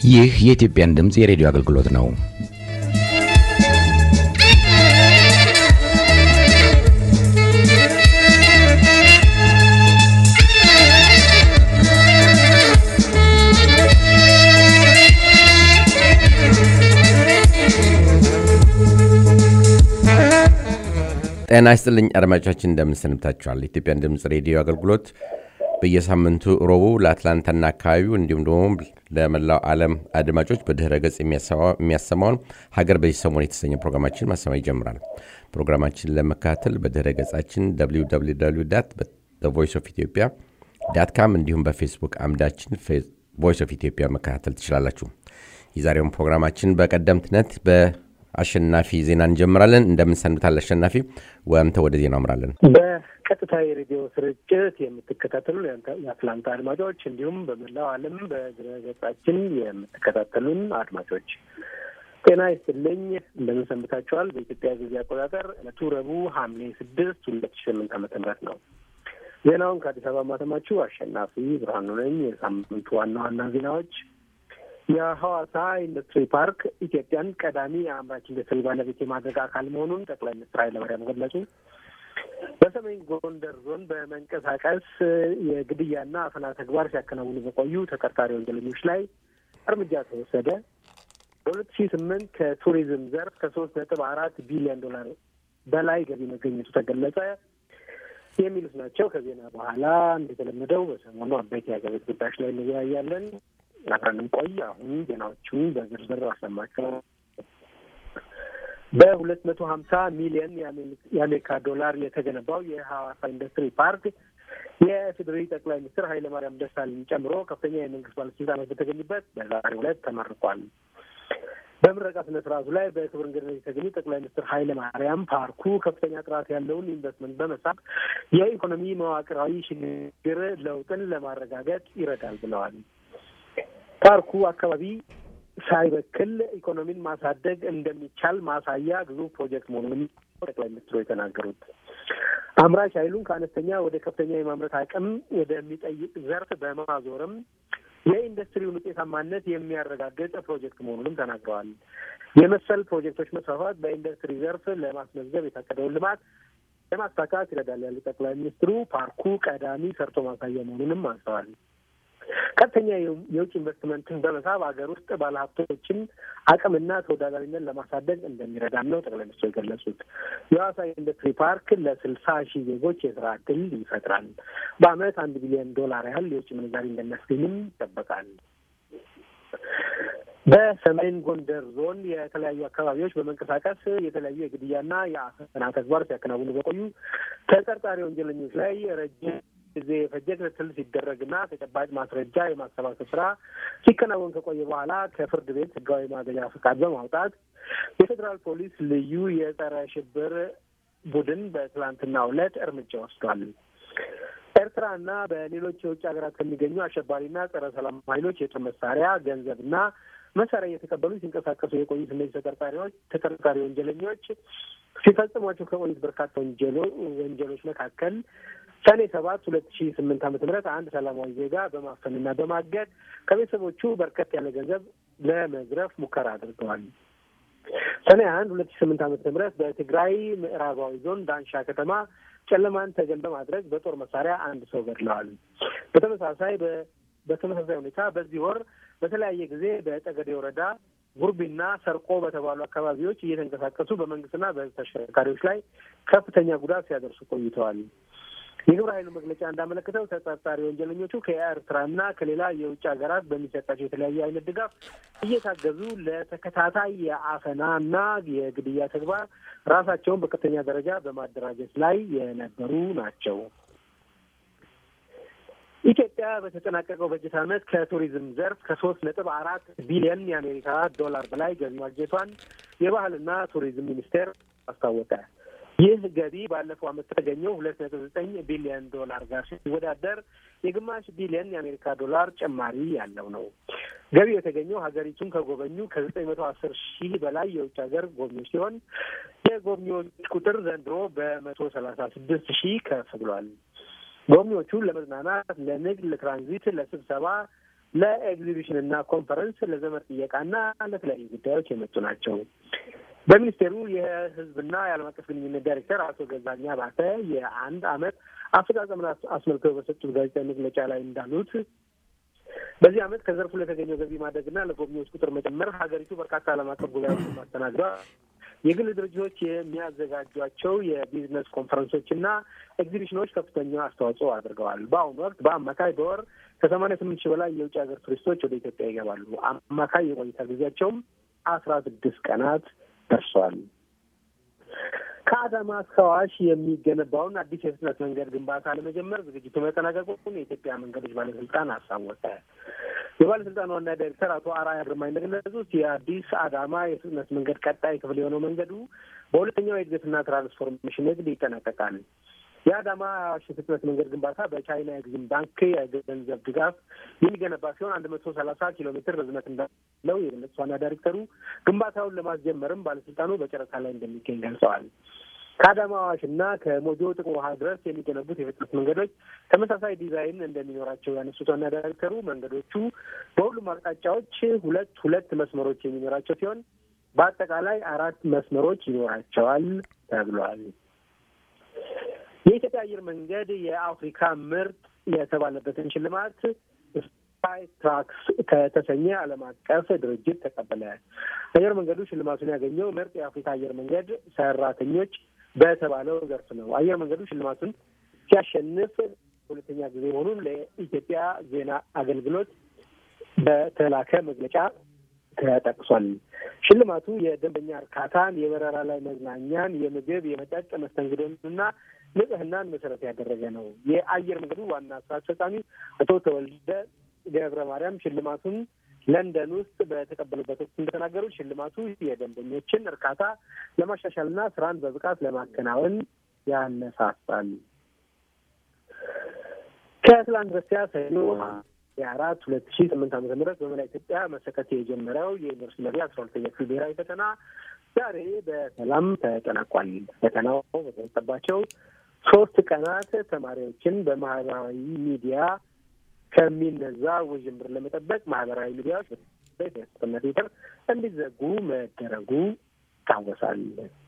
ይህ የኢትዮጵያን ድምፅ የሬዲዮ አገልግሎት ነው። ጤና ይስጥልኝ አድማጮቻችን፣ እንደምንሰንብታችኋል። ኢትዮጵያን ድምፅ ሬዲዮ አገልግሎት በየሳምንቱ ረቡዕ ለአትላንታና አካባቢው እንዲሁም ደግሞ ለመላው ዓለም አድማጮች በድህረ ገጽ የሚያሰማውን ሀገር በዚህ ሰሞን የተሰኘ ፕሮግራማችን ማሰማ ይጀምራል። ፕሮግራማችን ለመከታተል በድህረ ገጻችን ቮይስ ኦፍ ኢትዮጵያ ዳት ካም እንዲሁም በፌስቡክ አምዳችን ቮይስ ኦፍ ኢትዮጵያ መከታተል ትችላላችሁ። የዛሬውን ፕሮግራማችን በቀደምትነት በአሸናፊ ዜና እንጀምራለን። እንደምንሰንብታል አሸናፊ፣ ወምተ ወደ ዜና አምራለን። ቀጥታ የሬዲዮ ስርጭት የምትከታተሉ የአትላንታ አድማጮች እንዲሁም በመላው ዓለም በድረገጻችን የምትከታተሉን አድማጮች ጤና ይስጥልኝ። እንደምን ሰንብታችኋል? በኢትዮጵያ ጊዜ አቆጣጠር ዕለቱ ረቡዕ ሐምሌ ስድስት ሁለት ሺ ስምንት ዓመተ ምህረት ነው። ዜናውን ከአዲስ አበባ ማተማችሁ አሸናፊ ብርሃኑ ነኝ። የሳምንቱ ዋና ዋና ዜናዎች የሐዋሳ ኢንዱስትሪ ፓርክ ኢትዮጵያን ቀዳሚ የአምራች ኢንዱስትሪ ባለቤት የማድረግ አካል መሆኑን ጠቅላይ ሚኒስትር ኃይለማርያም ገለጹ። በሰሜን ጎንደር ዞን በመንቀሳቀስ የግድያና አፈና ተግባር ሲያከናውኑ በቆዩ ተጠርጣሪ ወንጀለኞች ላይ እርምጃ ተወሰደ። በሁለት ሺህ ስምንት ከቱሪዝም ዘርፍ ከሶስት ነጥብ አራት ቢሊዮን ዶላር በላይ ገቢ መገኘቱ ተገለጸ። የሚሉት ናቸው። ከዜና በኋላ እንደተለመደው በሰሞኑ አበይት የሀገር ቤት ጉዳዮች ላይ እንወያያለን። አብረንም ቆይ። አሁን ዜናዎቹን በዝርዝር አሰማቸው። በሁለት መቶ ሀምሳ ሚሊዮን የአሜሪካ ዶላር የተገነባው የሐዋሳ ኢንዱስትሪ ፓርክ የፌዴራል ጠቅላይ ሚኒስትር ኃይለማርያም ደሳለኝ ጨምሮ ከፍተኛ የመንግስት ባለስልጣናት በተገኙበት በዛሬው ዕለት ተመርቋል። በምረቃ ስነ ስርዓቱ ላይ በክብር እንግድነት የተገኙ ጠቅላይ ሚኒስትር ኃይለ ማርያም ፓርኩ ከፍተኛ ጥራት ያለውን ኢንቨስትመንት በመሳብ የኢኮኖሚ መዋቅራዊ ሽግግር ለውጥን ለማረጋገጥ ይረዳል ብለዋል። ፓርኩ አካባቢ ሳይበክል ኢኮኖሚን ማሳደግ እንደሚቻል ማሳያ ግዙፍ ፕሮጀክት መሆኑንም ጠቅላይ ሚኒስትሩ የተናገሩት አምራች ኃይሉን ከአነስተኛ ወደ ከፍተኛ የማምረት አቅም ወደሚጠይቅ ዘርፍ በማዞርም የኢንዱስትሪውን ውጤታማነት የሚያረጋግጥ ፕሮጀክት መሆኑንም ተናግረዋል። የመሰል ፕሮጀክቶች መስፋፋት በኢንዱስትሪ ዘርፍ ለማስመዝገብ የታቀደውን ልማት ለማሳካት ይረዳል ያሉ ጠቅላይ ሚኒስትሩ ፓርኩ ቀዳሚ ሰርቶ ማሳያ መሆኑንም አንስተዋል። ቀጥተኛ የውጭ ኢንቨስትመንትን በመሳብ ሀገር ውስጥ ባለሀብቶችን አቅምና ተወዳዳሪነት ለማሳደግ እንደሚረዳም ነው ጠቅላይ ሚኒስትሩ የገለጹት። የሐዋሳ ኢንዱስትሪ ፓርክ ለስልሳ ሺህ ዜጎች የስራ እድል ይፈጥራል። በአመት አንድ ቢሊዮን ዶላር ያህል የውጭ ምንዛሪ እንደሚያስገኝም ይጠበቃል። በሰሜን ጎንደር ዞን የተለያዩ አካባቢዎች በመንቀሳቀስ የተለያዩ የግድያና የአፈና ተግባር ሲያከናውኑ በቆዩ ተጠርጣሪ ወንጀለኞች ላይ ረጅም ጊዜ የፈጀ ክትትል ሲደረግና ተጨባጭ ማስረጃ የማሰባሰብ ስራ ሲከናወን ከቆየ በኋላ ከፍርድ ቤት ህጋዊ ማገጃ ፈቃድ በማውጣት የፌዴራል ፖሊስ ልዩ የጸረ ሽብር ቡድን በትላንትናው ዕለት እርምጃ ወስዷል። ኤርትራና በሌሎች የውጭ ሀገራት ከሚገኙ አሸባሪና ጸረ ሰላም ኃይሎች የጦር መሳሪያ ገንዘብና መሳሪያ እየተቀበሉ ሲንቀሳቀሱ የቆዩት እነዚህ ተጠርጣሪዎች ተጠርጣሪ ወንጀለኞች ሲፈጽሟቸው ከቆዩት በርካታ ወንጀሎች መካከል ሰኔ ሰባት ሁለት ሺ ስምንት ዓመተ ምህረት አንድ ሰላማዊ ዜጋ በማፈንና በማገድ ከቤተሰቦቹ በርከት ያለ ገንዘብ ለመዝረፍ ሙከራ አድርገዋል። ሰኔ አንድ ሁለት ሺ ስምንት ዓመተ ምህረት በትግራይ ምዕራባዊ ዞን ዳንሻ ከተማ ጨለማን ተገን በማድረግ በጦር መሳሪያ አንድ ሰው ገድለዋል። በተመሳሳይ በተመሳሳይ ሁኔታ በዚህ ወር በተለያየ ጊዜ በጠገዴ ወረዳ ጉርቢና ሰርቆ በተባሉ አካባቢዎች እየተንቀሳቀሱ በመንግስትና በህዝብ ተሽከርካሪዎች ላይ ከፍተኛ ጉዳት ሲያደርሱ ቆይተዋል። የግብረ ኃይሉ መግለጫ እንዳመለከተው ተጠርጣሪ ወንጀለኞቹ ከኤርትራና ከሌላ የውጭ ሀገራት በሚሰጣቸው የተለያየ አይነት ድጋፍ እየታገዙ ለተከታታይ የአፈናና የግድያ ተግባር ራሳቸውን በከፍተኛ ደረጃ በማደራጀት ላይ የነበሩ ናቸው። ኢትዮጵያ በተጠናቀቀው በጀት ዓመት ከቱሪዝም ዘርፍ ከሶስት ነጥብ አራት ቢሊዮን የአሜሪካ ዶላር በላይ ገቢ ማግኘቷን የባህልና ቱሪዝም ሚኒስቴር አስታወቀ። ይህ ገቢ ባለፈው ዓመት ከተገኘው ሁለት ነጥብ ዘጠኝ ቢሊዮን ዶላር ጋር ሲወዳደር የግማሽ ቢሊዮን የአሜሪካ ዶላር ጭማሪ ያለው ነው። ገቢው የተገኘው ሀገሪቱን ከጎበኙ ከዘጠኝ መቶ አስር ሺህ በላይ የውጭ ሀገር ጎብኚዎች ሲሆን የጎብኚዎች ቁጥር ዘንድሮ በመቶ ሰላሳ ስድስት ሺህ ከፍ ብሏል። ጎብኚዎቹ ለመዝናናት፣ ለንግድ፣ ለትራንዚት፣ ለስብሰባ ለኤግዚቢሽንና ኮንፈረንስ፣ ለዘመድ ጥየቃና ለተለያዩ ጉዳዮች የመጡ ናቸው። በሚኒስቴሩ የሕዝብና የዓለም አቀፍ ግንኙነት ዳይሬክተር አቶ ገዛኛ ባተ የአንድ ዓመት አፈጻጸምን አስመልክተው በሰጡት ጋዜጣዊ መግለጫ ላይ እንዳሉት በዚህ ዓመት ከዘርፉ ለተገኘው ገቢ ማደግና ለጎብኚዎች ቁጥር መጨመር ሀገሪቱ በርካታ ዓለም አቀፍ ጉባኤዎችን ማስተናግዷል። የግል ድርጅቶች የሚያዘጋጇቸው የቢዝነስ ኮንፈረንሶችና ኤግዚቢሽኖች ከፍተኛ አስተዋጽኦ አድርገዋል። በአሁኑ ወቅት በአማካይ በወር ከሰማንያ ስምንት ሺህ በላይ የውጭ ሀገር ቱሪስቶች ወደ ኢትዮጵያ ይገባሉ። አማካይ የቆይታ ጊዜያቸውም አስራ ስድስት ቀናት ደርሷል። ከአዳማ እስከ አዋሽ የሚገነባውን አዲስ የፍጥነት መንገድ ግንባታ ለመጀመር ዝግጅቱ መጠናቀቁን የኢትዮጵያ መንገዶች ባለስልጣን አሳወቀ። የባለስልጣኑ ዋና ዳይሬክተር አቶ አርአያ ግርማ እንደገለጹት የአዲስ አዳማ የፍጥነት መንገድ ቀጣይ ክፍል የሆነው መንገዱ በሁለተኛው የእድገትና ትራንስፎርሜሽን ንግድ ይጠናቀቃል። የአዳማ አዋሽ የፍጥነት መንገድ ግንባታ በቻይና ኤግዚም ባንክ የገንዘብ ድጋፍ የሚገነባ ሲሆን አንድ መቶ ሰላሳ ኪሎ ሜትር ርዝመት እንዳለው የገለጹት ዋና ዳይሬክተሩ ግንባታውን ለማስጀመርም ባለስልጣኑ በጨረታ ላይ እንደሚገኝ ገልጸዋል። ከአዳማ አዋሽ እና ከሞጆ ጥቁር ውሃ ድረስ የሚገነቡት የፍጥነት መንገዶች ተመሳሳይ ዲዛይን እንደሚኖራቸው ያነሱት ዋና ዳይሬክተሩ መንገዶቹ በሁሉም አቅጣጫዎች ሁለት ሁለት መስመሮች የሚኖራቸው ሲሆን በአጠቃላይ አራት መስመሮች ይኖራቸዋል ተብሏል። የኢትዮጵያ አየር መንገድ የአፍሪካ ምርጥ የተባለበትን ሽልማት ስካይ ትራክስ ከተሰኘ ዓለም አቀፍ ድርጅት ተቀበለ። አየር መንገዱ ሽልማቱን ያገኘው ምርጥ የአፍሪካ አየር መንገድ ሰራተኞች በተባለው ዘርፍ ነው። አየር መንገዱ ሽልማቱን ሲያሸንፍ ሁለተኛ ጊዜ መሆኑን ለኢትዮጵያ ዜና አገልግሎት በተላከ መግለጫ ተጠቅሷል። ሽልማቱ የደንበኛ እርካታን፣ የበረራ ላይ መዝናኛን፣ የምግብ የመጠጥ መስተንግዶንና ንጽህናን መሰረት ያደረገ ነው። የአየር መንገዱ ዋና ስራ አስፈጻሚ አቶ ተወልደ ገብረ ማርያም ሽልማቱን ለንደን ውስጥ በተቀበሉበት ወቅት እንደተናገሩት ሽልማቱ የደንበኞችን እርካታ ለማሻሻልና ስራን በብቃት ለማከናወን ያነሳሳል። ከትላንት በስቲያ ሰኞ የአራት ሁለት ሺ ስምንት ዓመተ ምህረት በመላ ኢትዮጵያ መሰጠት የጀመረው የዩኒቨርሲቲ መግቢያ አስራ ሁለተኛ ክፍል ብሔራዊ ፈተና ዛሬ በሰላም ተጠናቋል። ፈተናው በተሰጠባቸው ሶስት ቀናት ተማሪዎችን በማህበራዊ ሚዲያ ከሚነዛ ውዥንብር ለመጠበቅ ማህበራዊ ሚዲያዎች በፌስቡክና ትዊተር እንዲዘጉ መደረጉ ይታወሳል።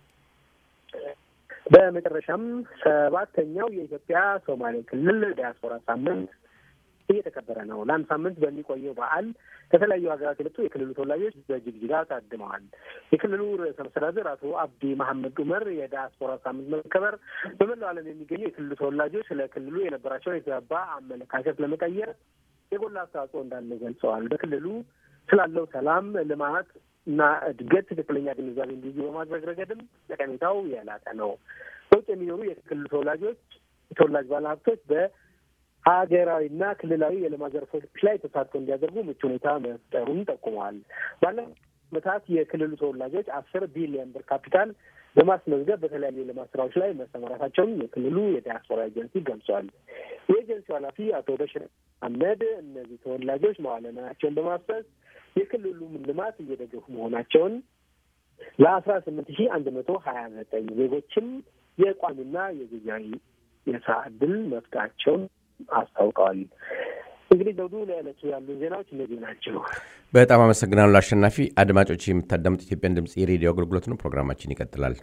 በመጨረሻም ሰባተኛው የኢትዮጵያ ሶማሌ ክልል ዲያስፖራ ሳምንት እየተከበረ ነው። ለአንድ ሳምንት በሚቆየው በዓል ከተለያዩ ሀገራት የመጡ የክልሉ ተወላጆች በጅግጅጋ ታድመዋል። የክልሉ ርዕሰ መስተዳድር አቶ አብዲ መሐመድ ኡመር የዲያስፖራ ሳምንት መከበር በመላው ዓለም የሚገኙ የክልሉ ተወላጆች ስለ ክልሉ የነበራቸውን የተዛባ አመለካከት ለመቀየር የጎላ አስተዋጽኦ እንዳለ ገልጸዋል። በክልሉ ስላለው ሰላም፣ ልማት እና እድገት ትክክለኛ ግንዛቤ እንዲይዙ በማድረግ ረገድም ጠቀሜታው የላቀ ነው። በውጭ የሚኖሩ የክልሉ ተወላጆች ተወላጅ ባለሀብቶች በ ሀገራዊና ክልላዊ የልማት ዘርፎች ላይ ተሳትፎ እንዲያደርጉ ምቹ ሁኔታ መፍጠሩን ጠቁመዋል። ባለፉት ዓመታት የክልሉ ተወላጆች አስር ቢሊዮን ብር ካፒታል በማስመዝገብ በተለያዩ የልማት ስራዎች ላይ መሰማራታቸውን የክልሉ የዲያስፖራ ኤጀንሲ ገልጿል። የኤጀንሲው ኃላፊ አቶ በሽር አህመድ እነዚህ ተወላጆች መዋለ ንዋያቸውን በማፍሰስ የክልሉን ልማት እየደገፉ መሆናቸውን ለአስራ ስምንት ሺህ አንድ መቶ ሀያ ዘጠኝ ዜጎችም የቋሚና የጊዜያዊ የስራ ዕድል መፍጠራቸውን አስታውቀዋል። እንግዲህ ዘውዱ ለዕለቱ ያሉ ዜናዎች እነዚህ ናቸው። በጣም አመሰግናለሁ አሸናፊ። አድማጮች የምታዳምጡ ኢትዮጵያን ድምፅ የሬዲዮ አገልግሎት ነው። ፕሮግራማችን ይቀጥላል።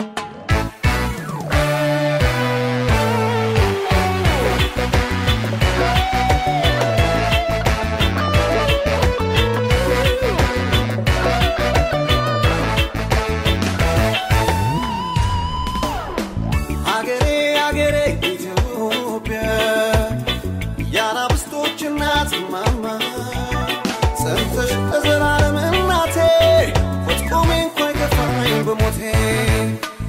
አገሬ አገሬ ኢትዮጵያ የአናብስቶች እናት ማማ ጸንተሽ ለዘላለም እናቴ ፍጹሜ እንኳ አይከፋኝ በሞቴ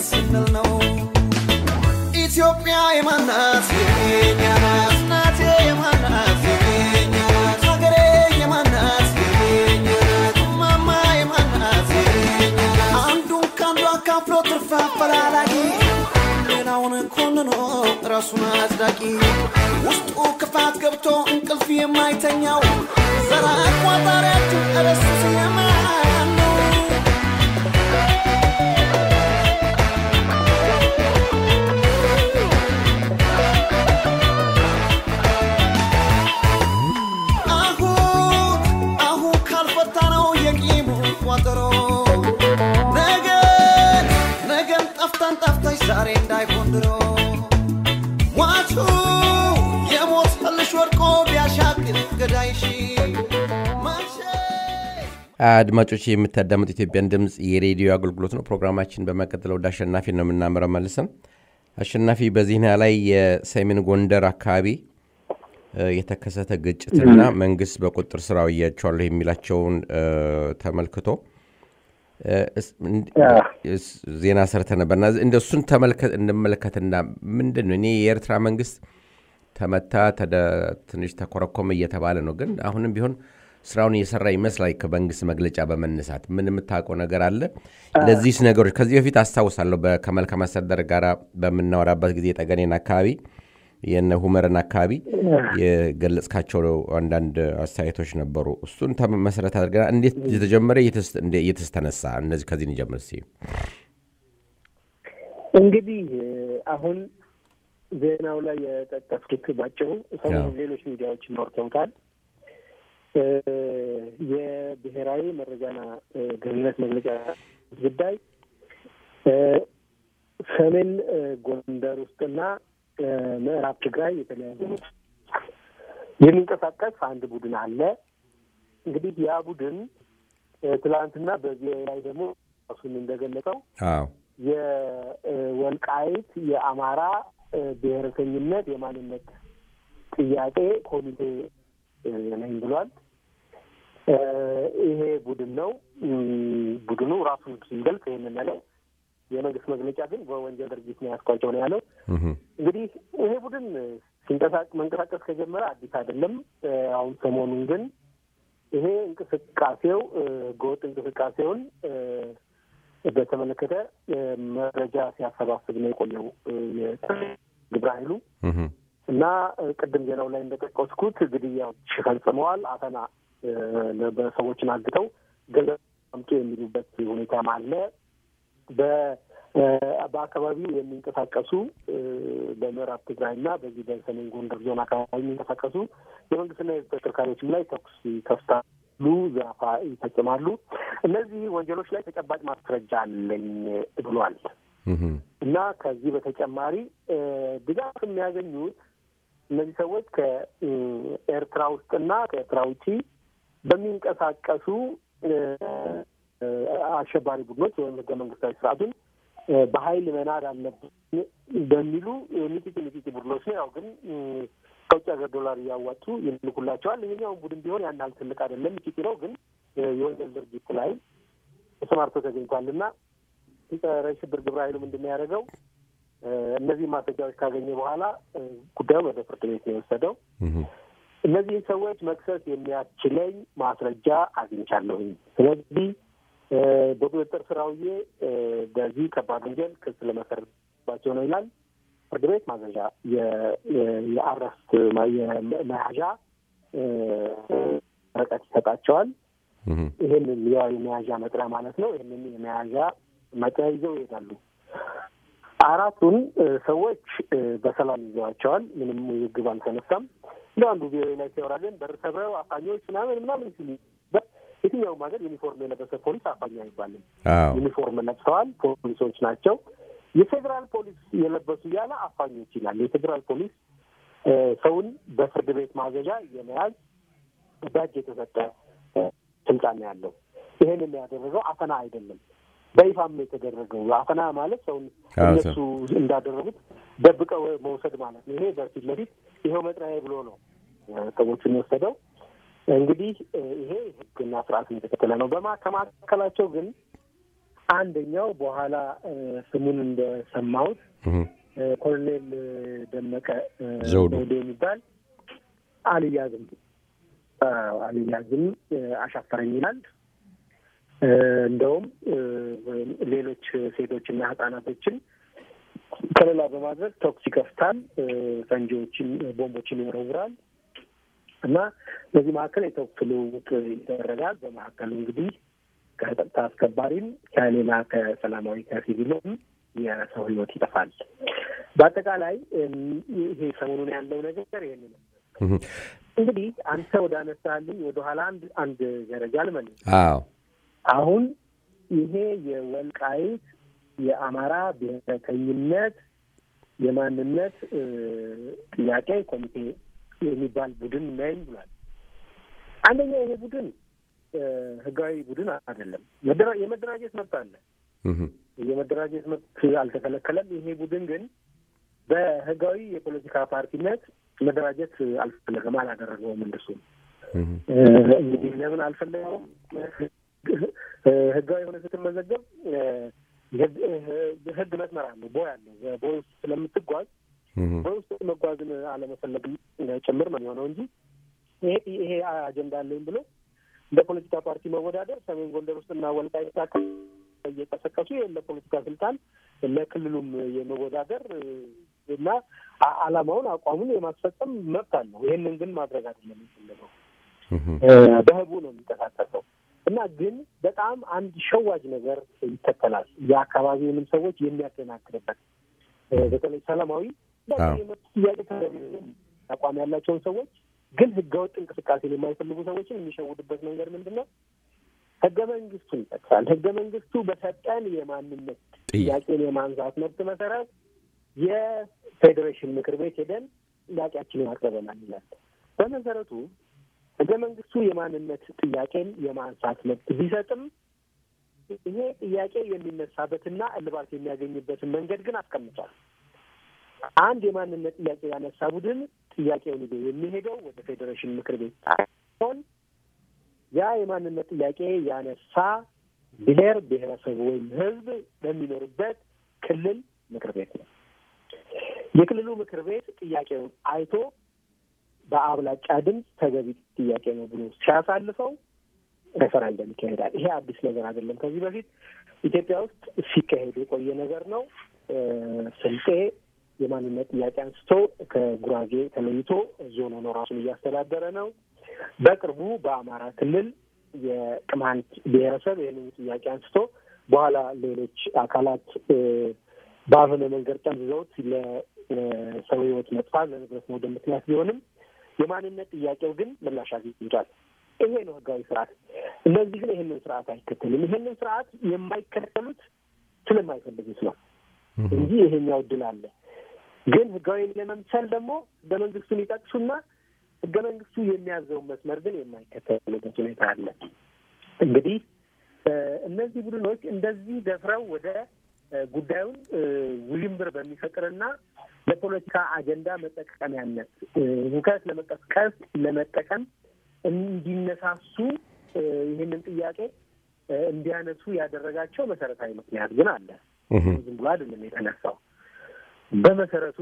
ስንል ነው ኢትዮጵያ የማናት የኛ ናት እናቴ የማናት የኛ ናት ሀገሬ የማናት የኛ ናት ማማ የማናት የኛ ናት አንዱን ከአንዱ አካፍሎ ትርፍ አፈላላጊ ሌላውን ኮንኖ ራሱን አጽዳቂ ውስጡ ክፋት ገብቶ እንቅልፍ የማይተኛው ዘራ አቋጣሪያችሁ እረሱስ የማን ነው አሁን አሁን ካልፈታ ነው የቂሙ ቋጠሮ ነገን ነገን ጠፍተን ጠፍተሽ ዛሬ እንዳይሆን ድሮ ሟቹ የሞት ህልሽ ወድቆ ቢያሻግር ገዳይሽ ማሸ አድማጮች የምታዳምጡ ኢትዮጵያን ድምፅ የሬዲዮ አገልግሎት ነው። ፕሮግራማችን በመቀጠል ወደ አሸናፊ ነው የምናመራው መልሰን። አሸናፊ በዜና ላይ የሰሜን ጎንደር አካባቢ እ፣ የተከሰተ ግጭትና መንግስት በቁጥጥር ስር አውያቸዋለሁ የሚላቸውን እ፣ ተመልክቶ እ፣ እስ- እንድ- እስ- ዜና ሰርተ ነበርና እንደ እሱን ተመልከት እንመለከትና ምንድን ነው እኔ የኤርትራ መንግስት ተመታ ተደ- ትንሽ ተኮረኮመ እየተባለ ነው። ግን አሁንም ቢሆን ስራውን እየሰራ ይመስላል። ከመንግስት መግለጫ በመነሳት ምን የምታውቀው ነገር አለ? ለዚህስ ነገሮች ከዚህ በፊት አስታውሳለሁ በ- ከመልካም አስተዳደር ጋር በምናወራበት ጊዜ ጠገኔን አካባቢ የነ ሁመርን አካባቢ የገለጽካቸው አንዳንድ አስተያየቶች ነበሩ። እሱን ተመ- መሰረት አድርገና እንዴት የተጀመረ እየተስ- እንደ- እየተስተነሳ እነዚህ ከዚህ እንጀምር እስኪ። እንግዲህ እ፣ አሁን ዜናው ላይ የጠቀስኩት ባጭሩ ሰሞኑን ሌሎች ሚዲያዎች ይኖርተውታል። እ፣ የብሔራዊ መረጃና እ፣ ደህንነት መግለጫ ጉዳይ እ፣ ሰሜን እ፣ ጎንደር ውስጥና እ፣ ምዕራብ ትግራይ የተለያዩ የሚንቀሳቀስ አንድ ቡድን አለ። እንግዲህ ያ ቡድን እ፣ ትላንትና በዚህ ላይ ደግሞ ራሱን እንደገለጸው አዎ የወልቃይት የአማራ እ፣ ብሔረተኝነት የማንነት ጥያቄ ኮሚቴ እ፣ ነኝ ብሏል። እ፣ ይሄ ቡድን ነው። እም፣ ቡድኑ ራሱን ሲገልጽ ይህንን ያለው የመንግስት መግለጫ ግን በወንጀል ድርጊት ነው ያስኳቸው ነው ያለው። እህ፣ እንግዲህ ይሄ ቡድን ሲንቀሳቀስ መንቀሳቀስ ከጀመረ አዲስ አይደለም። እ፣ አሁን ሰሞኑን ግን ይሄ እንቅስቃሴው እ፣ ህገወጥ እንቅስቃሴውን እ፣ በተመለከተ እ፣ መረጃ ሲያሰባስብ ነው የቆየው እ፣ የግብረ ኃይሉ እህ፣ እና እ፣ ቅድም ዜናው ላይ እንደጠቀስኩት ግድያዎች ፈጽመዋል። አፈና እ፣ በሰዎችን አግተው ገንዘብ አምጡ የሚሉበት ሁኔታም አለ። በ- እ፣ በአካባቢው የሚንቀሳቀሱ እ፣ በምዕራብ ትግራይና በዚህ በሰሜን ጎንደር ዞን አካባቢ የሚንቀሳቀሱ የመንግስትና የህዝብ ተሽከርካሪዎችም ላይ ተኩስ ይከፍታሉ፣ ዘረፋ ይፈጽማሉ። እነዚህ ወንጀሎች ላይ ተጨባጭ ማስረጃ አለኝ ብሏል። እህ፣ እና ከዚህ በተጨማሪ እ፣ ድጋፍ የሚያገኙት እነዚህ ሰዎች ከኤርትራ ውስጥና ከኤርትራ ውጪ በሚንቀሳቀሱ እ፣ እ፣ አሸባሪ ቡድኖች ወይም ህገ መንግስታዊ ስርዓቱን እ፣ በኃይል መናድ አለብን በሚሉ ሚጢጢ ሚጢጢ ቡድኖች ነው። ያው ግን እ፣ ከውጭ ሀገር ዶላር እያዋጡ ይልኩላቸዋል። ይሄኛውን ቡድን ቢሆን ያን ያህል ትልቅ አይደለም፣ ሚጢጢ ነው። ግን እ፣ የወንጀል ድርጊት ላይ ተሰማርቶ ተገኝቷል እና ጸረ ሽብር ግብረ ኃይሉ ምንድን ነው ያደረገው? እ፣ እነዚህ ማስረጃዎች ካገኘ በኋላ እ፣ ጉዳዩን ወደ ፍርድ ቤት ነው የወሰደው። እህ፣ እነዚህን ሰዎች መክሰስ የሚያስችለኝ ማስረጃ አግኝቻለሁኝ። ስለዚህ እ፣ በቁጥጥር ስር አውዬ እ፣ በዚህ ከባድ ወንጀል ክስ ለመሰረትባቸው ነው ይላል። ፍርድ ቤት ማዘዣ የ- የ- የአረስት ማ- የመያዣ እ፣ ወረቀት ይሰጣቸዋል። እህ፣ ይህንን ያው የመያዣ መጥሪያ ማለት ነው። ይህንን የመያዣ መጥሪያ ይዘው ይሄዳሉ። አራቱን እ፣ ሰዎች እ፣ በሰላም ይዘዋቸዋል። ምንም ውዝግብ አልተነሳም። እንደ አንዱ ቪኦኤ ላይ ሲያወራ ግን በር ሰብረው አፋኞች ምናምን ምናምን ሲሉ በ- የትኛውም ሀገር ዩኒፎርም የለበሰ ፖሊስ አፋኝ አይባልም። አዎ ዩኒፎርም ለብሰዋል፣ ፖሊሶች ናቸው። የፌዴራል ፖሊስ የለበሱ እያለ አፋኞች ይላል። የፌዴራል ፖሊስ እ፣ ሰውን በፍርድ ቤት ማዘዣ የመያዝ በእጅ የተሰጠ እ፣ ስልጣን ነው ያለው። ይሄንን ያደረገው አፈና አይደለም፣ በይፋም ነው የተደረገው። አፈና ማለት ሰውን አዎ፣ እነሱ እንዳደረጉት ደብቀው መውሰድ ማለት ነው። ይሄ በፊት ለፊት ይኸው መጥሪያ ብሎ ነው እ፣ ሰዎቹን የወሰደው። እንግዲህ እ፣ ይሄ ሕግና ስርዓትን የተከተለ ነው። በማ ከማካከላቸው ግን አንደኛው በኋላ ስሙን እንደሰማሁት ኮሎኔል ደመቀ ዘውዱ የሚባል አልያዝም አልያዝም አሻፈረኝ ይላል። እንደውም ሌሎች ሴቶችና ህጻናቶችን ከለላ በማድረግ ተኩስ ይከፍታል፣ ፈንጂዎችን፣ ቦምቦችን ይወረውራል እና በዚህ መካከል የተኩስ ልውውጥ ይደረጋል። በመካከሉ እንግዲህ ከጸጥታ አስከባሪም ከሌላ ከሰላማዊ ከሲቪሉም የሰው ህይወት ይጠፋል። በአጠቃላይ ይሄ ሰሞኑን ያለው ነገር ይህን ነው። እንግዲህ አንተ ወደ አነሳልኝ ወደ ኋላ አንድ አንድ ደረጃ ልመልስ። አዎ አሁን ይሄ የወልቃይት የአማራ ብሔረተኝነት የማንነት ጥያቄ ኮሚቴ የሚባል ቡድን ነኝ ብሏል። አንደኛ ይሄ ቡድን ህጋዊ ቡድን አይደለም። የመደራጀት መብት አለ። የመደራጀት መብት አልተከለከለም። ይሄ ቡድን ግን በህጋዊ የፖለቲካ ፓርቲነት መደራጀት አልፈለገም፣ አላደረገውም። እንደሱ እንግዲህ ለምን አልፈለገውም? ህጋዊ የሆነ ስትመዘገብ ህግ መስመር አለው፣ ቦይ አለው። ቦይ ውስጥ ስለምትጓዝ ቦይ ውስጥ መጓዝን አለመፈለግ ጭምር ነው የሚሆነው እንጂ ይሄ ይሄ አጀንዳ አለኝ ብሎ እንደ ፖለቲካ ፓርቲ መወዳደር ሰሜን ጎንደር ውስጥና ወልቃይት አካባቢ እየቀሰቀሱ ለፖለቲካ ስልጣን ለክልሉም የመወዳደር እና አላማውን አቋሙን የማስፈጸም መብት አለው። ይህንን ግን ማድረግ አይደለም የሚፈለገው። በህቡ ነው የሚንቀሳቀሰው እና ግን በጣም አንድ ሸዋጅ ነገር ይከተላል። የአካባቢውንም ሰዎች የሚያደናግርበት በተለይ ሰላማዊ ጥያቄ አቋም ያላቸውን ሰዎች ግን ህገወጥ እንቅስቃሴን የማይፈልጉ ሰዎችን የሚሸውድበት መንገድ ምንድን ነው? ህገ መንግስቱን ይጠቅሳል። ህገ መንግስቱ በሰጠን የማንነት ጥያቄን የማንሳት መብት መሰረት የፌዴሬሽን ምክር ቤት ሄደን ጥያቄያችንን አቅርበናል ይላል። በመሰረቱ ህገ መንግስቱ የማንነት ጥያቄን የማንሳት መብት ቢሰጥም ይሄ ጥያቄ የሚነሳበትና እልባት የሚያገኝበትን መንገድ ግን አስቀምጧል። አንድ የማንነት ጥያቄ ያነሳ ቡድን ጥያቄውን ይዞ የሚሄደው ወደ ፌዴሬሽን ምክር ቤት ሲሆን ያ የማንነት ጥያቄ ያነሳ ብሔር ብሔረሰብ ወይም ህዝብ በሚኖርበት ክልል ምክር ቤት ነው። የክልሉ ምክር ቤት ጥያቄውን አይቶ በአብላጫ ድምፅ ተገቢ ጥያቄ ነው ብሎ ሲያሳልፈው ሬፈረንደም ይካሄዳል። ይሄ አዲስ ነገር አይደለም። ከዚህ በፊት ኢትዮጵያ ውስጥ ሲካሄድ የቆየ ነገር ነው። ስልጤ የማንነት ጥያቄ አንስቶ ከጉራጌ ተለይቶ ዞን ሆኖ ራሱን እያስተዳደረ ነው። በቅርቡ በአማራ ክልል የቅማንት ብሔረሰብ ይህንን ጥያቄ አንስቶ በኋላ ሌሎች አካላት በአሁነ መንገድ ጠምዝዘውት ለሰው ህይወት መጥፋት ለንብረት መውደም ምክንያት ቢሆንም የማንነት ጥያቄው ግን ምላሽ አግኝቷል። ይሄ ነው ህጋዊ ስርዓት። እነዚህ ግን ይህንን ስርዓት አይከተሉም። ይህንን ስርዓት የማይከተሉት ስለማይፈልጉት ነው እንጂ ይሄኛው እድል አለ። ግን ህጋዊ ለመምሰል ደግሞ ህገ መንግስቱን ይጠቅሱና ህገ መንግስቱ የሚያዘውን መስመር ግን የማይከተሉበት ሁኔታ አለ። እንግዲህ እነዚህ ቡድኖች እንደዚህ ደፍረው ወደ ጉዳዩን ውዥንብር በሚፈጥርና ለፖለቲካ አጀንዳ መጠቀሚያነት ሁከት ለመቀስቀስ ለመጠቀም እንዲነሳሱ ይህንን ጥያቄ እንዲያነሱ ያደረጋቸው መሰረታዊ ምክንያት ግን አለ። ዝም ብሎ አይደለም የተነሳው። በመሰረቱ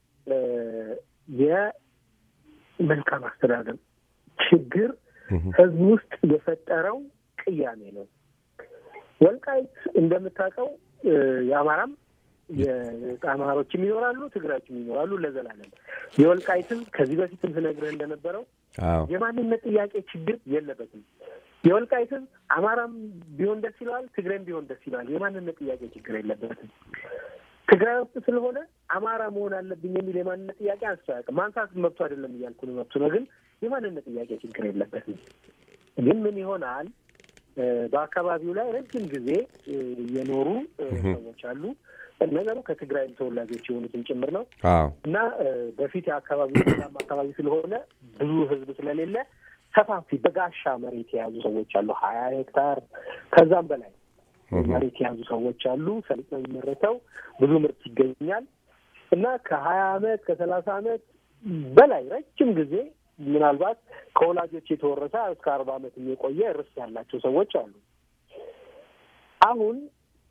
የመልካም አስተዳደር ችግር ህዝብ ውስጥ የፈጠረው ቅያሜ ነው። ወልቃይት እንደምታውቀው የአማራም የአማሮችም ይኖራሉ፣ ትግራዮችም ይኖራሉ ለዘላለም። የወልቃይትም ከዚህ በፊትም ስነግርህ እንደነበረው የማንነት ጥያቄ ችግር የለበትም። የወልቃይትም አማራም ቢሆን ደስ ይለዋል፣ ትግራይም ቢሆን ደስ ይለዋል። የማንነት ጥያቄ ችግር የለበትም። ትግራይ ውስጥ ስለሆነ አማራ መሆን አለብኝ የሚል የማንነት ጥያቄ አንስቶ አያውቅም። ማንሳት መብቱ አይደለም እያልኩ ነው፣ መብቱ ነው። ግን የማንነት ጥያቄ ችግር የለበትም። ግን ምን ይሆናል በአካባቢው ላይ ረጅም ጊዜ የኖሩ ሰዎች አሉ። ነገሩ ከትግራይ ተወላጆች የሆኑትን ጭምር ነው እና በፊት የአካባቢው ሰላም አካባቢ ስለሆነ ብዙ ሕዝብ ስለሌለ ሰፋፊ በጋሻ መሬት የያዙ ሰዎች አሉ። ሀያ ሄክታር ከዛም በላይ መሬት የያዙ ሰዎች አሉ። ሰሊጥ ነው የሚመረተው፣ ብዙ ምርት ይገኛል እና ከሀያ አመት ከሰላሳ አመት በላይ ረጅም ጊዜ ምናልባት ከወላጆች የተወረሰ እስከ አርባ አመት የቆየ ርስት ያላቸው ሰዎች አሉ። አሁን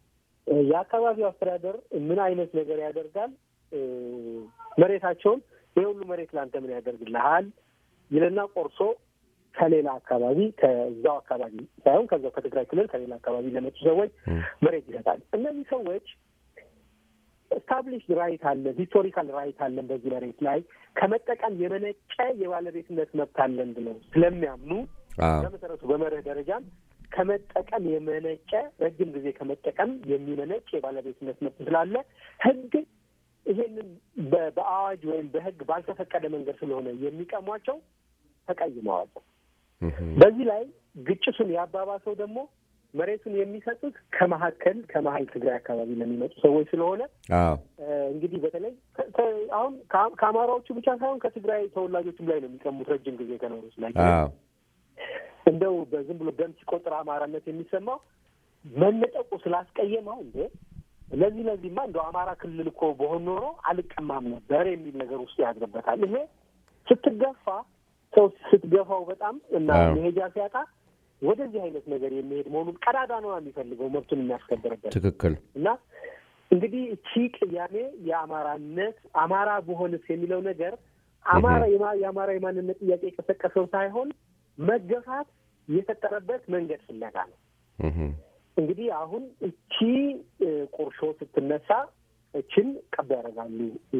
የአካባቢው አስተዳደር ምን አይነት ነገር ያደርጋል? መሬታቸውን ይህ ሁሉ መሬት ለአንተ ምን ያደርግልሃል ይልና ቆርሶ ከሌላ አካባቢ ከዛው አካባቢ ሳይሆን ከዛው ከትግራይ ክልል ከሌላ አካባቢ ለመጡ ሰዎች መሬት ይሰጣል። እነዚህ ሰዎች ስታብሊሽድ ራይት አለን፣ ሂስቶሪካል ራይት አለን በዚህ መሬት ላይ ከመጠቀም የመነጨ የባለቤትነት መብት አለን ብለው ስለሚያምኑ በመሰረቱ በመርህ ደረጃም ከመጠቀም የመነጨ ረጅም ጊዜ ከመጠቀም የሚመነጭ የባለቤትነት መብት ስላለ ሕግ ይሄንን በአዋጅ ወይም በሕግ ባልተፈቀደ መንገድ ስለሆነ የሚቀሟቸው ተቀይመዋል። በዚህ ላይ ግጭቱን ያባባሰው ደግሞ መሬቱን የሚሰጡት ከመካከል ከመሀል ትግራይ አካባቢ ለሚመጡ ሰዎች ስለሆነ እንግዲህ በተለይ አሁን ከአማራዎቹ ብቻ ሳይሆን ከትግራይ ተወላጆችም ላይ ነው የሚቀሙት ረጅም ጊዜ ከኖሩ ላይ እንደው በዝም ብሎ ደም ሲቆጥር አማራነት የሚሰማው መነጠቁ ስላስቀየመው እንዴ ለዚህ ለዚህማ እንደው አማራ ክልል እኮ በሆን ኖሮ አልቀማም ነበር የሚል ነገር ውስጥ ያድርበታል። ይሄ ስትገፋ ሰው ስትገፋው በጣም እና መሄጃ ሲያጣ ወደዚህ አይነት ነገር የሚሄድ መሆኑን ቀዳዳ ነው የሚፈልገው መብቱን የሚያስከብርበት ትክክል እና እንግዲህ እቺ ቅያሜ የአማራነት አማራ በሆንስ የሚለው ነገር አማራ የአማራ የማንነት ጥያቄ የቀሰቀሰው ሳይሆን መገፋት የፈጠረበት መንገድ ፍለጋ ነው። እንግዲህ አሁን እቺ ቁርሾ ስትነሳ እችን ቀባ ያደርጋሉ።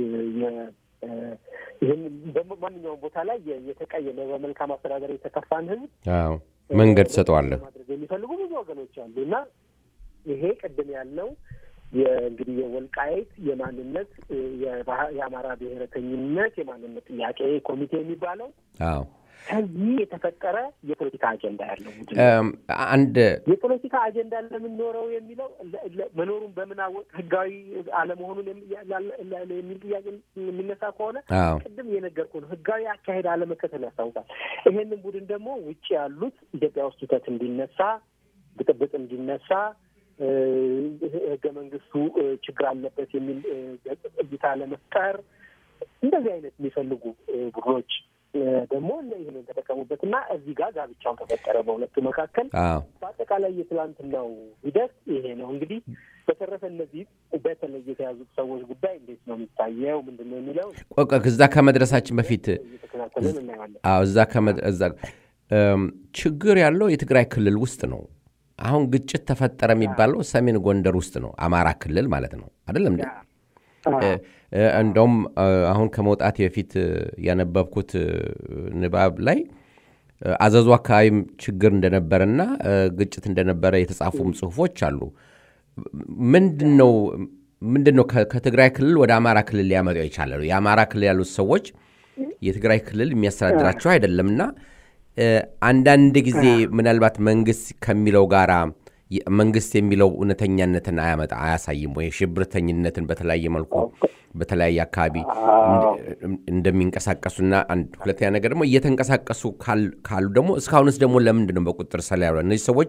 ይህን በማንኛውም ቦታ ላይ የተቀየመ በመልካም አስተዳደር የተከፋን ህዝብ መንገድ ትሰጠዋለህ ማድረግ የሚፈልጉ ብዙ ወገኖች አሉ እና ይሄ ቅድም ያለው እንግዲህ የወልቃይት የማንነት የአማራ ብሔረተኝነት የማንነት ጥያቄ ኮሚቴ የሚባለው አዎ ከዚህ የተፈጠረ የፖለቲካ አጀንዳ ያለው አንድ የፖለቲካ አጀንዳ ለምን ኖረው የሚለው መኖሩን በምን አወቅ ህጋዊ አለመሆኑን የሚል ጥያቄ የሚነሳ ከሆነ ቅድም የነገርኩህ ነው። ህጋዊ አካሄድ አለመከተል ያስታውቃል። ይሄንን ቡድን ደግሞ ውጭ ያሉት ኢትዮጵያ ውስጥ ሁከት እንዲነሳ፣ ብጥብጥ እንዲነሳ ህገ መንግስቱ ችግር አለበት የሚል እይታ ለመፍጠር እንደዚህ አይነት የሚፈልጉ ቡድኖች ደግሞ ይህንን ተጠቀሙበት እና እዚህ ጋር ጋብቻው ተፈጠረ በሁለቱ መካከል። በአጠቃላይ የትላንትናው ሂደት ይሄ ነው። እንግዲህ በተረፈ እነዚህ በተለይ የተያዙት ሰዎች ጉዳይ እንዴት ነው የሚታየው? ምንድን ነው የሚለው እዛ ከመድረሳችን በፊት እየተከታተልን እናየዋለን። እዛ እዛ ችግር ያለው የትግራይ ክልል ውስጥ ነው። አሁን ግጭት ተፈጠረ የሚባለው ሰሜን ጎንደር ውስጥ ነው፣ አማራ ክልል ማለት ነው አይደለም እንዴ? እንደውም አሁን ከመውጣት በፊት ያነበብኩት ንባብ ላይ አዘዙ አካባቢም ችግር እንደነበረና ግጭት እንደነበረ የተጻፉም ጽሁፎች አሉ። ምንድን ነው ምንድን ነው ከትግራይ ክልል ወደ አማራ ክልል ሊያመጣው የቻለ ነው? የአማራ ክልል ያሉት ሰዎች የትግራይ ክልል የሚያስተዳድራቸው አይደለምና አንዳንድ ጊዜ ምናልባት መንግስት ከሚለው ጋራ መንግስት የሚለው እውነተኛነትን አያመጣ አያሳይም ወይ? ሽብርተኝነትን በተለያየ መልኩ በተለያየ አካባቢ እንደሚንቀሳቀሱና ሁለተኛ ነገር ደግሞ እየተንቀሳቀሱ ካሉ ደግሞ እስካሁንስ ደግሞ ለምንድን ነው በቁጥር ስር ያሉ እነዚህ ሰዎች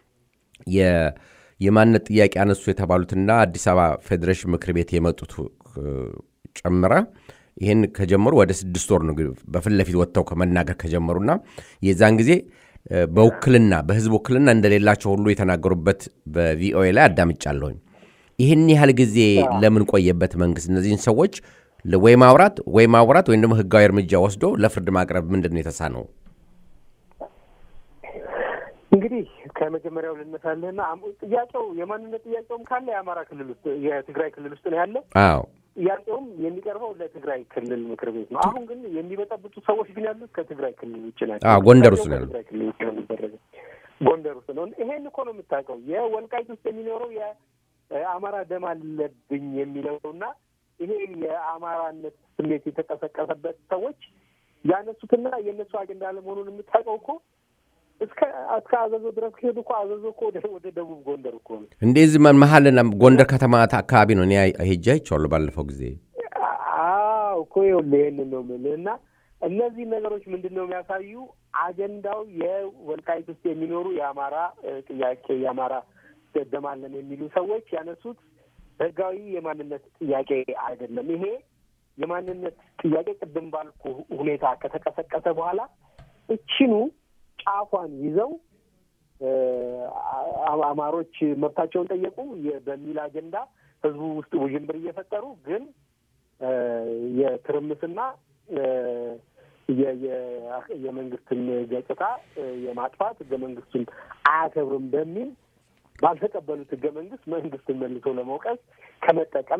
የማንነት ጥያቄ አነሱ የተባሉትና አዲስ አበባ ፌዴሬሽን ምክር ቤት የመጡት ጨምረ ይህን ከጀመሩ ወደ ስድስት ወር ነው በፊት ለፊት ወጥተው ከመናገር ከጀመሩና የዛን ጊዜ በውክልና በህዝብ ውክልና እንደሌላቸው ሁሉ የተናገሩበት በቪኦኤ ላይ አዳምጫለሁኝ። ይህን ያህል ጊዜ ለምን ቆየበት መንግስት እነዚህን ሰዎች ወይ ማውራት ወይ ማውራት ወይም ደግሞ ህጋዊ እርምጃ ወስዶ ለፍርድ ማቅረብ ምንድን ነው የተሳነው? እንግዲህ ከመጀመሪያው ልነሳልህና ጥያቄው የማንነት ጥያቄውም ካለ የአማራ ክልል ውስጥ የትግራይ ክልል ውስጥ ነው ያለው። አዎ ጥያቄውም የሚቀርበው ለትግራይ ክልል ምክር ቤት ነው። አሁን ግን የሚበጠብጡ ሰዎች ግን ያሉት ከትግራይ ክልል ውጭ ናቸው። አዎ ጎንደር ውስጥ ነው ያሉት። ከትግራይ ክልል ውጭ ነው የሚደረገው። ጎንደር ውስጥ ነው። ይሄን እኮ ነው የምታውቀው። የወልቃይት ውስጥ የሚኖረው የአማራ ደም አለብኝ የሚለው እና ይሄ የአማራነት ስሜት የተቀሰቀሰበት ሰዎች ያነሱትና የእነሱ አጀንዳ አለመሆኑን የምታውቀው እኮ እስከ እስከ አዘዞ ድረስ ከሄዱ እኮ አዘዞ እኮ ወደ ደቡብ ጎንደር እኮ ነው። እንደዚህ መሀልና ጎንደር ከተማ አካባቢ ነው እኔ ሄጄ አይቼዋለሁ ባለፈው ጊዜ። አዎ እኮ ይኸውልህ ይሄንን ነው የምልህ እና እነዚህ ነገሮች ምንድን ነው የሚያሳዩ አጀንዳው የወልቃይት ውስጥ የሚኖሩ የአማራ ጥያቄ የአማራ ደማለን የሚሉ ሰዎች ያነሱት ህጋዊ የማንነት ጥያቄ አይደለም። ይሄ የማንነት ጥያቄ ቅድም ባልኩ ሁኔታ ከተቀሰቀሰ በኋላ እችኑ ጫፏን ይዘው አማሮች መብታቸውን ጠየቁ በሚል አጀንዳ ህዝቡ ውስጥ ውዥንብር እየፈጠሩ ግን የትርምስና የመንግስትን ገጽታ የማጥፋት ህገ መንግስቱን አያከብርም በሚል ባልተቀበሉት ህገ መንግስት መንግስትን መልሶ ለመውቀስ ከመጠቀም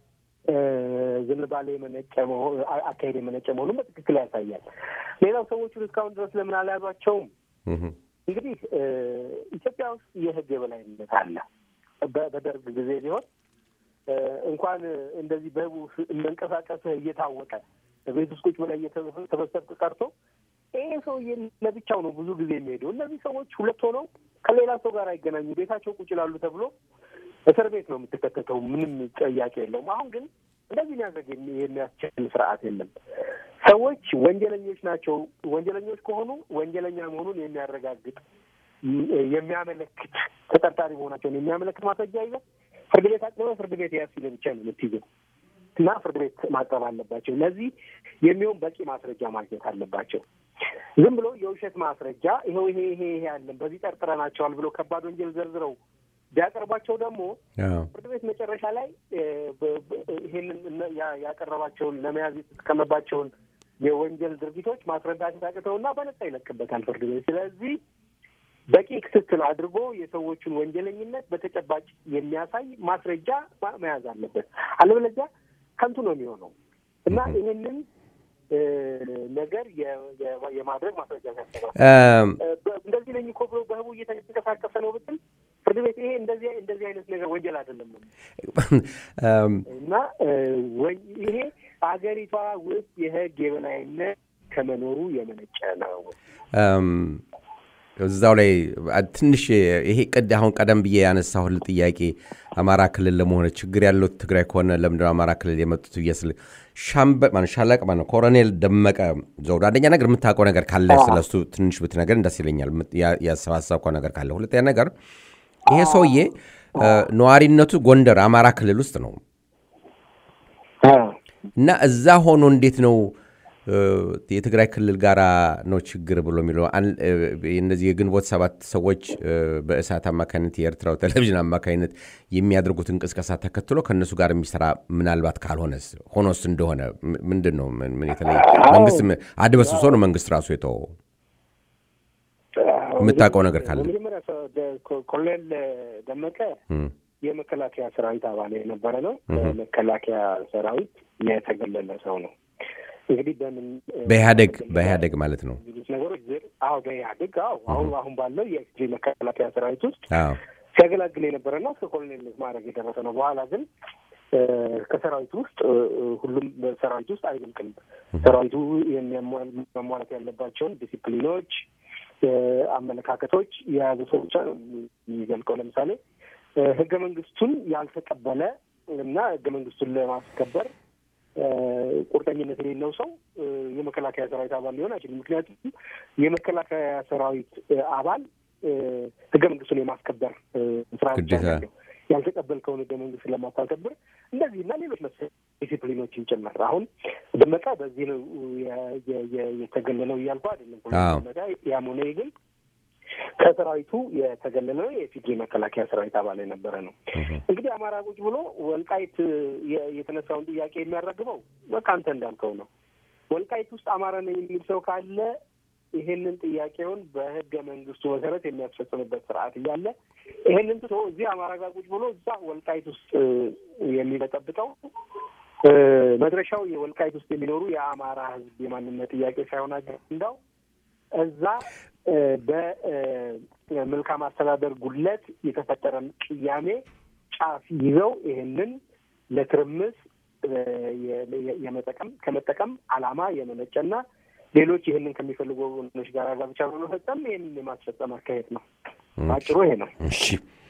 ዝንባሌ የመነጨ አካሄድ የመነጨ መሆኑን በትክክል ያሳያል። ሌላው ሰዎቹን እስካሁን ድረስ ለምን አልያዟቸውም? እንግዲህ ኢትዮጵያ ውስጥ የህግ የበላይነት አለ። በደርግ ጊዜ ቢሆን እንኳን እንደዚህ በህቡ መንቀሳቀስ እየታወቀ ቤት ውስጥ ቁጭ ብለህ እየተበሰብክ ቀርቶ ይሄ ሰውዬ ለብቻው ነው ብዙ ጊዜ የሚሄደው። እነዚህ ሰዎች ሁለት ሆነው ከሌላ ሰው ጋር አይገናኙ፣ ቤታቸው ቁጭ ይላሉ ተብሎ እስር ቤት ነው የምትከተተው። ምንም ጥያቄ የለውም። አሁን ግን እንደዚህ የሚያደርግ የሚያስችል ስርዓት የለም። ሰዎች ወንጀለኞች ናቸው። ወንጀለኞች ከሆኑ ወንጀለኛ መሆኑን የሚያረጋግጥ የሚያመለክት ተጠርጣሪ መሆናቸውን የሚያመለክት ማስረጃ ይዘህ ፍርድ ቤት አቅርበህ ፍርድ ቤት ያዝ ሲልህ ብቻ ነው የምትይዘው እና ፍርድ ቤት ማቅረብ አለባቸው። ለዚህ የሚሆን በቂ ማስረጃ ማግኘት አለባቸው። ዝም ብሎ የውሸት ማስረጃ ይኸው ይሄ ይሄ ይሄ ያለን በዚህ ጠርጥረናቸዋል ብሎ ከባድ ወንጀል ዘርዝረው ቢያቀርባቸው ደግሞ ፍርድ ቤት መጨረሻ ላይ ይሄንን ያቀረባቸውን ለመያዝ የተጠቀመባቸውን የወንጀል ድርጊቶች ማስረዳት ታቅተውና በነጻ ይለቅበታል ፍርድ ቤት። ስለዚህ በቂ ክትትል አድርጎ የሰዎቹን ወንጀለኝነት በተጨባጭ የሚያሳይ ማስረጃ መያዝ አለበት። አለበለዚያ ከንቱ ነው የሚሆነው እና ይህንን ነገር የማድረግ ማስረጃ ያስባል። እንደዚህ ነኝ እኮ ብሎ በህቡ እየተንቀሳቀሰ ነው ብትል ፍርድ ቤት ይሄ እንደዚህ እንደዚህ አይነት ነገር ወንጀል አይደለም ነው እና ይሄ ሀገሪቷ ውስጥ የህግ የበላይነት ከመኖሩ የመነጨ ነው። እዛው ላይ ትንሽ ይሄ ቅድ አሁን ቀደም ብዬ ያነሳሁል ጥያቄ አማራ ክልል ለመሆነ ችግር ያለው ትግራይ ከሆነ ለምንድነው አማራ ክልል የመጡት ብዬስል ሻለቅ ማነው ኮሎኔል ደመቀ ዘውዱ አንደኛ ነገር የምታውቀው ነገር ካለ ስለሱ ትንሽ ብትነገር ደስ ይለኛል። ያሰባሰብከው ነገር ካለ። ሁለተኛ ነገር ይሄ ሰውዬ ነዋሪነቱ ጎንደር አማራ ክልል ውስጥ ነው እና እዛ ሆኖ እንዴት ነው የትግራይ ክልል ጋር ነው ችግር ብሎ የሚለው እነዚህ የግንቦት ሰባት ሰዎች በእሳት አማካኝነት የኤርትራው ቴሌቪዥን አማካኝነት የሚያደርጉት እንቅስቃሴ ተከትሎ ከእነሱ ጋር የሚሰራ ምናልባት ካልሆነስ ሆኖስ እንደሆነ ምንድን ነው የተለየ መንግስት አድበስብሶ ነው መንግስት ራሱ የተወው የምታውቀው ነገር ካለ መጀመሪያ ኮሎኔል ደመቀ የመከላከያ ሰራዊት አባል የነበረ ነው። መከላከያ ሰራዊት የተገለለ ሰው ነው። እንግዲህ በምን በኢህአደግ በኢህአደግ ማለት ነው ነገሮች አዎ በኢህአደግ አዎ አሁን አሁን ባለው የኤክስትሪ መከላከያ ሰራዊት ውስጥ ሲያገላግል የነበረና እስከ ኮሎኔልነት ማድረግ የደረሰ ነው። በኋላ ግን ከሰራዊቱ ውስጥ ሁሉም ሰራዊት ውስጥ አይዘልቅም። ሰራዊቱ መሟላት ያለባቸውን ዲሲፕሊኖች፣ አመለካከቶች የያዙ ሰዎች የሚዘልቀው ለምሳሌ ህገ መንግስቱን ያልተቀበለ እና ህገ መንግስቱን ለማስከበር ቁርጠኝነት የሌለው ሰው የመከላከያ ሰራዊት አባል ሊሆን አይችልም። ምክንያቱም የመከላከያ ሰራዊት አባል ህገ መንግስቱን የማስከበር ስራ ያለው ያልተቀበልከውን ህገ መንግስት ለማታከብር እንደዚህ እና ሌሎች መሰል ዲሲፕሊኖችን ጭምር አሁን ደመቀ በዚህ ነው የተገለለው እያልኩ አይደለም። ያም ሆነ ግን ከሰራዊቱ የተገለለ የኢፌዴሪ መከላከያ ሰራዊት አባል የነበረ ነው። እንግዲህ አማራ ቁጭ ብሎ ወልቃይት የተነሳውን ጥያቄ የሚያራግበው በቃ አንተ እንዳልከው ነው። ወልቃይት ውስጥ አማራ ነኝ የሚል ሰው ካለ ይሄንን ጥያቄውን በህገ መንግስቱ መሰረት የሚያስፈጽምበት ስርዓት እያለ ይሄንን ትቶ እዚህ አማራ ጋር ቁጭ ብሎ እዛ ወልቃይት ውስጥ የሚበጠብጠው መድረሻው የወልቃይት ውስጥ የሚኖሩ የአማራ ህዝብ የማንነት ጥያቄ ሳይሆን አጀንዳው እዛ በመልካም አስተዳደር ጉድለት የተፈጠረን ቅያሜ ጫፍ ይዘው ይህንን ለትርምስ የመጠቀም ከመጠቀም ዓላማ የመነጨና ሌሎች ይህንን ከሚፈልጉ ወገኖች ጋር ጋብቻ በመፈጸም ይህንን የማስፈጸም አካሄድ ነው። አጭሩ ይሄ ነው። እሺ፣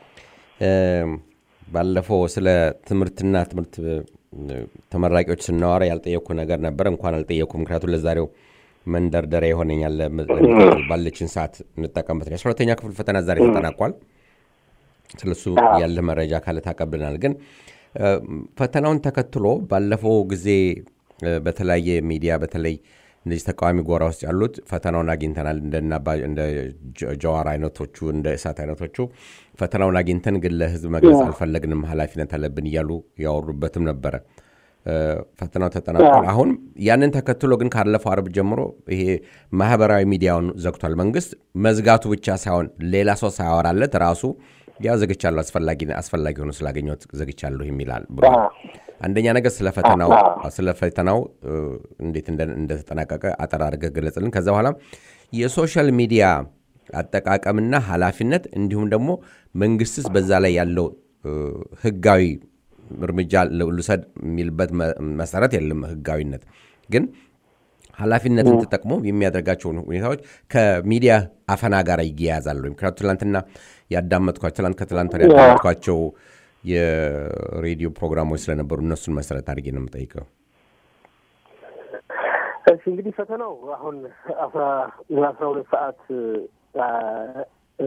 ባለፈው ስለ ትምህርትና ትምህርት ተመራቂዎች ስናወራ ያልጠየቅኩ ነገር ነበር። እንኳን አልጠየቅኩ፣ ምክንያቱም ለዛሬው መንደርደሪያ ይሆነኛል። ባለችን ሰዓት እንጠቀምበት። የአስራ ሁለተኛ ክፍል ፈተና ዛሬ ተጠናቋል። ስለሱ ያለ መረጃ ካለ ታቀብልናል። ግን ፈተናውን ተከትሎ ባለፈው ጊዜ በተለያየ ሚዲያ በተለይ እነዚህ ተቃዋሚ ጎራ ውስጥ ያሉት ፈተናውን አግኝተናል እንደነ አባ- እንደ ጀ- ጀዋር አይነቶቹ እንደ እሳት አይነቶቹ ፈተናውን አግኝተን ግን ለህዝብ መግለጽ አልፈለግንም ኃላፊነት አለብን እያሉ ያወሩበትም ነበረ። እ፣ ፈተናው ተጠናቋል። አሁን ያንን ተከትሎ ግን ካለፈው አርብ ጀምሮ ይሄ ማህበራዊ ሚዲያውን ዘግቷል መንግስት። መዝጋቱ ብቻ ሳይሆን ሌላ ሰው ሳያወራለት ራሱ ያው ዘግቻለሁ አስፈላጊ አስፈላጊ ሆኖ ስላገኘሁት ዘግቻለሁ የሚላል ብሏል። አንደኛ ነገር ስለ ፈተናው ስለ ፈተናው እ፣ እንዴት እንደ- እንደተጠናቀቀ አጠር አድርገህ ገለጽልን። ከዛ በኋላ የሶሻል ሚዲያ አጠቃቀምና ኃላፊነት እንዲሁም ደግሞ መንግስትስ በዛ ላይ ያለው እ፣ ህጋዊ እርምጃ ል- ልውሰድ የሚልበት መ- መሰረት የለም። ህጋዊነት ግን ኃላፊነትን ተጠቅሞ የሚያደርጋቸውን ሁኔታዎች ከሚዲያ አፈና ጋር ይያያዛሉ። ምክንያቱ ትላንትና ያዳመጥኳቸው ትላንት ከትላንት ወዲያ ያዳመጥኳቸው የሬዲዮ ፕሮግራሞች ስለነበሩ እነሱን መሰረት አድርጌ ነው የምጠይቀው። እሺ እንግዲህ ፈተናው አሁን አስራ አስራ ሁለት ሰዓት አ፣ እ፣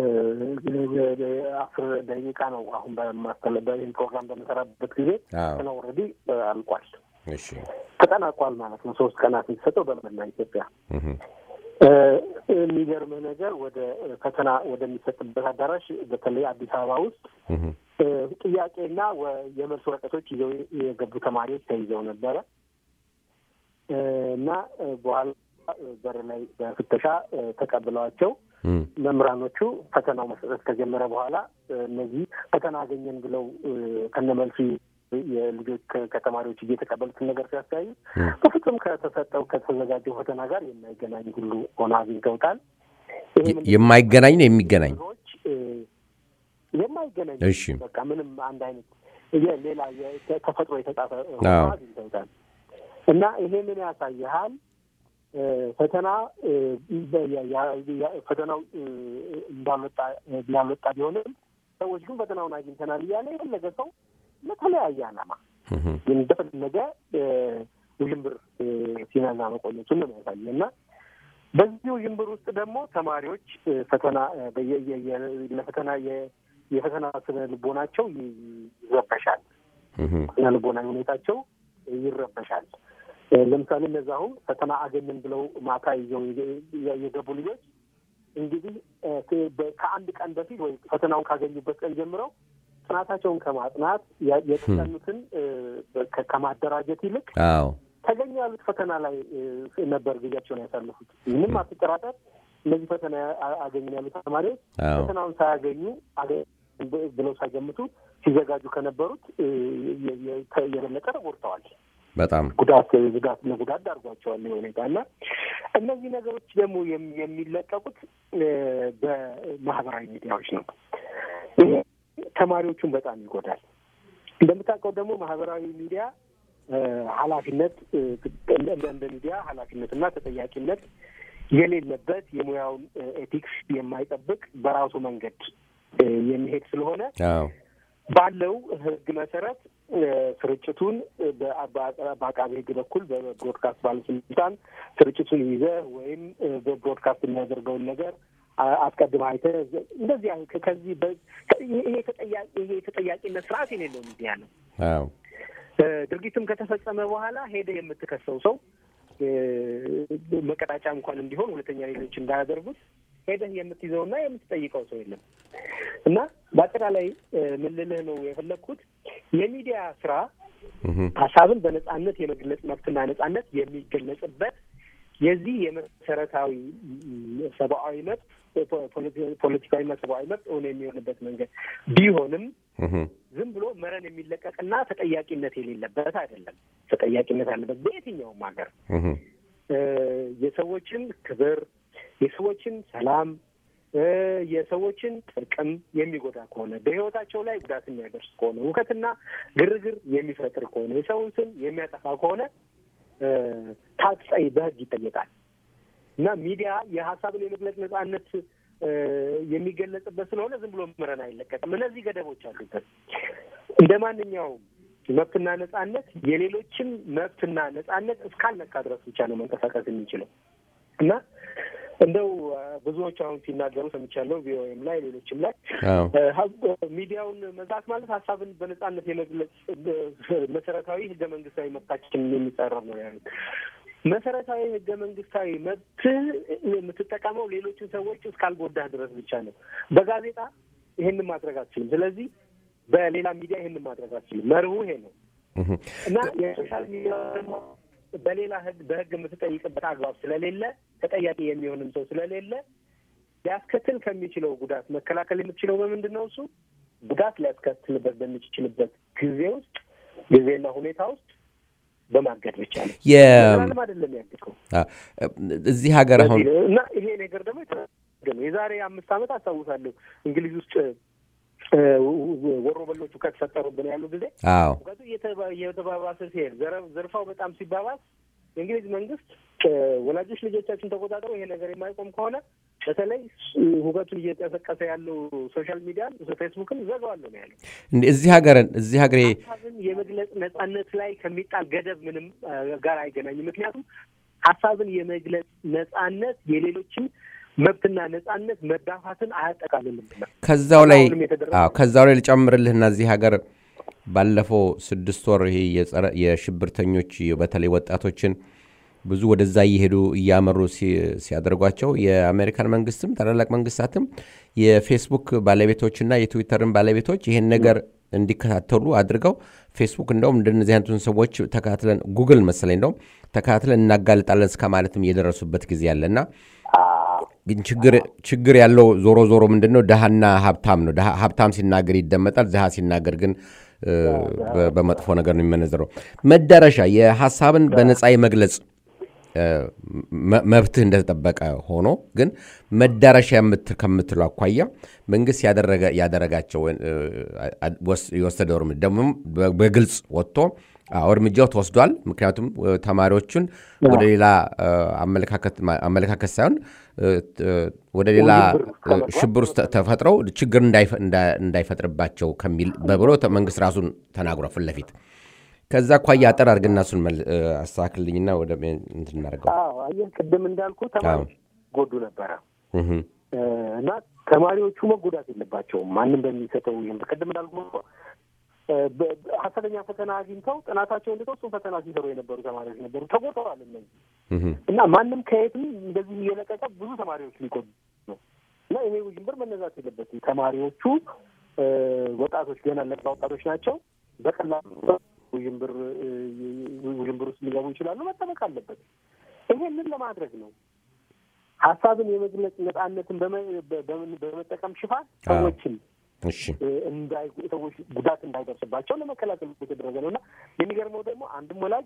አስር ደቂቃ ነው። አሁን በማስተላለፍ ይህን ፕሮግራም በምሰራበት ጊዜ አዎ። ፈተናው ኦልሬዲ አልቋል፣ እሺ ተጠናቋል ማለት ነው። ሶስት ቀናት የተሰጠው በመላ ኢትዮጵያ። እህ፣ እ፣ የሚገርምህ ነገር ወደ ፈተና ወደሚሰጥበት አዳራሽ በተለይ አዲስ አበባ ውስጥ እህ፣ እ፣ ጥያቄና ወ- የመልስ ወረቀቶች ይዘው የገቡ ተማሪዎች ተይዘው ነበረ እ፣ እና እ፣ በኋላ እ፣ በር ላይ በፍተሻ እ፣ ተቀብለዋቸው እህ፣ መምህራኖቹ ፈተናው መሰጠት ከጀመረ በኋላ እ፣ እነዚህ ፈተና አገኘን ብለው እ፣ ከነመልሱ የልጆች ከ- ከተማሪዎች እየተቀበሉትን ነገር ሲያስተያዩ እህ፣ በፍጹም ከተሰጠው ከተዘጋጀው ፈተና ጋር የማይገናኝ ሁሉ ሆነ አግኝተውታል። ይሄ ምንድን ነው? የማይገናኝ ነው የሚገናኝ። ነገሮች እ፣ የማይገናኝ እሺ በቃ ምንም አንድ አይነት የ- ሌላ የ- ተፈጥሮ የተጻፈ ሆኖ አዎ። አግኝተውታል። እና ይሄ ምን ያሳይሃል? እ፣ ፈተና እ፣ በ- ያ- ያ- ያ- ፈተናው እ፣ እንዳልወጣ እንዳልወጣ ቢሆንም ሰዎች ግን ፈተናውን አግኝተናል እያለ የፈለገ ሰው ለተለያየ ዓላማ እህ፣ ግን እንደፈለገ እ፣ ውዥንብር እ፣ ሲነዛ መቆየቱን ነው የሚያሳየ እና በዚህ ውዥንብር ውስጥ ደግሞ ተማሪዎች እ፣ ፈተና እ፣ በየ- የ- የ- ለፈተና የ- የፈተና ስነ ልቦናቸው ይ- ይረበሻል። እህ፣ ስነ ልቦናዊ ሁኔታቸው ይረበሻል። እ፣ ለምሳሌ እነዚያ አሁን ፈተና አገኘን ብለው ማታ ይዘው የ- የገቡ ልጆች እንግዲህ እ፣ ከ- በ- ከአንድ ቀን በፊት ወይ ፈተናውን ካገኙበት ቀን ጀምረው ጥናታቸውን ከማጥናት ያ- የተጠኑትን እ፣ ከ- ከማደራጀት ይልቅ አዎ ተገኙ ያሉት ፈተና ላይ እ፣ ነበር ጊዜያቸውን ያሳልፉት። ምንም አትጠራጠር፣ እነዚህ ፈተና አ- አገኘን ያሉት ተማሪዎች አዎ ፈተናውን ሳያገኙ አገ- ብ- ብለው ሳይገምቱ ሲዘጋጁ ከነበሩት እ፣ የ- የ- ተ- የበለጠ ተጎድተዋል። በጣም ጉዳት ጉዳት ለጉዳት ዳርጓቸዋል ይህ ሁኔታ እና እነዚህ ነገሮች ደግሞ የም- የሚለቀቁት እ፣ በማህበራዊ ሚዲያዎች ነው። ይሄ ተማሪዎቹን በጣም ይጎዳል። እንደምታውቀው ደግሞ ማህበራዊ ሚዲያ እ፣ ኃላፊነት እ፣ እንደ እንደ ሚዲያ ኃላፊነትና ተጠያቂነት የሌለበት የሙያውን እ፣ ኤቲክስ የማይጠብቅ በራሱ መንገድ እ፣ የሚሄድ ስለሆነ አዎ ባለው ሕግ መሰረት እ፣ ስርጭቱን እ፣ በአ- በአ- በአቃቤ ሕግ በኩል በብሮድካስት ባለስልጣን ስርጭቱን ይዘህ ወይም እ፣ በብሮድካስት የሚያደርገውን ነገር አ- አስቀድመህ አይተህ ዘ- እንደዚህ አይነት ከ- ከዚህ በ- ከ- ይሄ ይሄ ተጠያ- ይሄ የተጠያቂነት ስርዓት የሌለው ሚዲያ ነው። አዎ እ፣ ድርጊቱም ከተፈጸመ በኋላ ሄደህ የምትከሰው ሰው እ፣ መቀጣጫ እንኳን እንዲሆን ሁለተኛ ሌሎች እንዳያደርጉት ሄደህ የምትይዘውና የምትጠይቀው ሰው የለም እና በአጠቃላይ እ፣ ምን ልልህ ነው የፈለግኩት የሚዲያ ስራ እህ፣ ሀሳብን በነጻነት የመግለጽ መብትና ነጻነት የሚገለጽበት የዚህ የመሰረታዊ ም፣ ሰብአዊ መብት ፖ- ፖለቲ- ፖለቲካዊና ሰብአዊ መብት እውን የሚሆንበት መንገድ ቢሆንም እህ፣ ዝም ብሎ መረን የሚለቀቅና ተጠያቂነት የሌለበት አይደለም። ተጠያቂነት ያለበት በየትኛውም ሀገር እህ፣ እ፣ የሰዎችን ክብር፣ የሰዎችን ሰላም፣ እ፣ የሰዎችን ጥቅም የሚጎዳ ከሆነ በሕይወታቸው ላይ ጉዳት የሚያደርስ ከሆነ ሁከትና ግርግር የሚፈጥር ከሆነ የሰውን ስም የሚያጠፋ ከሆነ እ፣ ታጠይ በሕግ ይጠየቃል እና ሚዲያ የሀሳብን የመግለጽ ነጻነት እ፣ የሚገለጽበት ስለሆነ ዝም ብሎ መረን አይለቀቅም። እነዚህ ገደቦች አሉበት። እንደ ማንኛውም መብትና ነጻነት የሌሎችን መብትና ነጻነት እስካልነካ ድረስ ብቻ ነው መንቀሳቀስ የሚችለው እና እንደው አ፣ ብዙዎች አሁን ሲናገሩ ሰምቻለሁ፣ ቪኦኤም ላይ ሌሎችም ላይ አዎ እ፣ ሀ- ሚዲያውን መዝጋት ማለት ሀሳብን በነጻነት የመግለጽ እ፣ መሰረታዊ ህገ መንግስታዊ መብታችንን የሚጻረር ነው ያሉት። መሰረታዊ ህገ መንግስታዊ መብት የምትጠቀመው ሌሎችን ሰዎች እስካልጎዳህ ድረስ ብቻ ነው። በጋዜጣ ይሄንን ማድረግ አትችልም። ስለዚህ በሌላ ሚዲያ ይሄንን ማድረግ አትችልም። መርሁ ይሄ ነው እና የሶሻል ሚዲያ ደግሞ በሌላ ህግ በህግ የምትጠይቅበት አግባብ ስለሌለ ተጠያቂ የሚሆንም ሰው ስለሌለ ሊያስከትል ከሚችለው ጉዳት መከላከል የምትችለው በምንድን ነው? እሱ ጉዳት ሊያስከትልበት በሚችልበት ጊዜ ውስጥ ጊዜና ሁኔታ ውስጥ በማገድ ብቻ ነው። ምናልም አይደለም ያገድከው እዚህ ሀገር አሁን እና ይሄ ነገር ደግሞ የተደረገ ነው። የዛሬ አምስት ዓመት አስታውሳለሁ እንግሊዝ ውስጥ ወሮ በሎቹ ከተፈጠሩብን ያሉ ጊዜ አዎ ሙቀቱ እየተባባሰ ሲሄድ ዘርፋው በጣም ሲባባስ የእንግሊዝ መንግስት ወላጆች ልጆቻችን ተቆጣጥረው ይሄ ነገር የማይቆም ከሆነ በተለይ ሁከቱን እየቀሰቀሰ ያለው ሶሻል ሚዲያን ፌስቡክን ዘጋዋለሁ ነው ያለው። እዚህ ሀገርን እዚህ ሀገሬ ሀሳብን የመግለጽ ነጻነት ላይ ከሚጣል ገደብ ምንም ጋር አይገናኝም። ምክንያቱም ሀሳብን የመግለጽ ነጻነት የሌሎችን መብትና ነጻነት መዳፋትን አያጠቃልልም። ከዛው ላይ አሁንም የተደረገው አዎ ከዛው ላይ ልጨምርልህና እዚህ ሀገር ባለፈው ስድስት ወር ይሄ የጸረ የሽብርተኞች በተለይ ወጣቶችን ብዙ ወደዛ እየሄዱ እያመሩ ሲ- ሲያደርጓቸው የአሜሪካን መንግስትም ታላላቅ መንግስታትም የፌስቡክ ባለቤቶችና የትዊተርን ባለቤቶች ይህን ነገር እንዲከታተሉ አድርገው ፌስቡክ እንደውም እንደነዚህ አይነቱን ሰዎች ተከታትለን ጉግል መሰለኝ እንደውም ተከታትለን እናጋልጣለን እስከ ማለትም እየደረሱበት ጊዜ አለና ግን ችግር ችግር ያለው ዞሮ ዞሮ ምንድን ነው ድሃና ሀብታም ነው። ድሃ- ሀብታም ሲናገር ይደመጣል። ድሃ ሲናገር ግን እ፣ በ- በመጥፎ ነገር ነው የሚመነዘረው። መዳረሻ የሀሳብን በነፃ የመግለጽ እ፣ መ- መብትህ እንደተጠበቀ ሆኖ ግን መዳረሻ የምት- ከምትለው አኳያ መንግስት ያደረገ ያደረጋቸው እ፣ አ- ወስ- የወሰደው እርምጃ ደግሞ በ- በግልጽ ወጥቶ አዎ እርምጃው ተወስዷል። ምክንያቱም እ፣ ተማሪዎቹን ወደ ሌላ እ፣ አመለካከት ማ- አመለካከት ሳይሆን እ፣ እ፣ ወደ ሌላ እ፣ ሽብር ውስጥ ተ- ተፈጥረው ችግር እንዳይፈ- እንዳ- እንዳይፈጥርባቸው ከሚል በብሎ ተ- መንግስት ራሱን ተናግሯል ፊት ለፊት። ከዛ አኳያ አጠር አድርግና እሱን መል- እ፣ አስተካክልልኝና ወደ ሜን እንትን እናደርገው። አዎ አየህ፣ ቅድም እንዳልኩ ተማሪዎች ጎዱ ነበረ እህ፣ እ፣ እና ተማሪዎቹ መጎዳት የለባቸውም። ማንም በሚሰጠው ይህም ቅድም እንዳልኩ እ፣ በ- በ- ሀሰተኛ ፈተና አግኝተው ጥናታቸውን እንድተው እሱን ፈተና ሲሰሩ የነበሩ ተማሪዎች ነበሩ። ተጎድተዋል እነዚህ እህ፣ እና ማንም ከየትም እንደዚህ እየለቀቀ ብዙ ተማሪዎች ሊጎዱ ነው እና ይሄ ውዥንብር መነዛት የለበትም። ተማሪዎቹ እ፣ ወጣቶች ገና ለጋ ወጣቶች ናቸው። በቀላሉ ውዥንብር እ፣ ውዥንብር ውስጥ ሊገቡ ይችላሉ። መጠበቅ አለበት። ይሄንን ለማድረግ ነው ሀሳብን የመግለጽ ነጻነትን በመ- በ- በምን- በመጠቀም ሽፋን አዎ። ሰዎችን እሺ እንዳይ ሰዎች ጉዳት እንዳይደርስባቸው ለመከላከል የተደረገ ነው እና የሚገርመው ደግሞ አንድም ወላጅ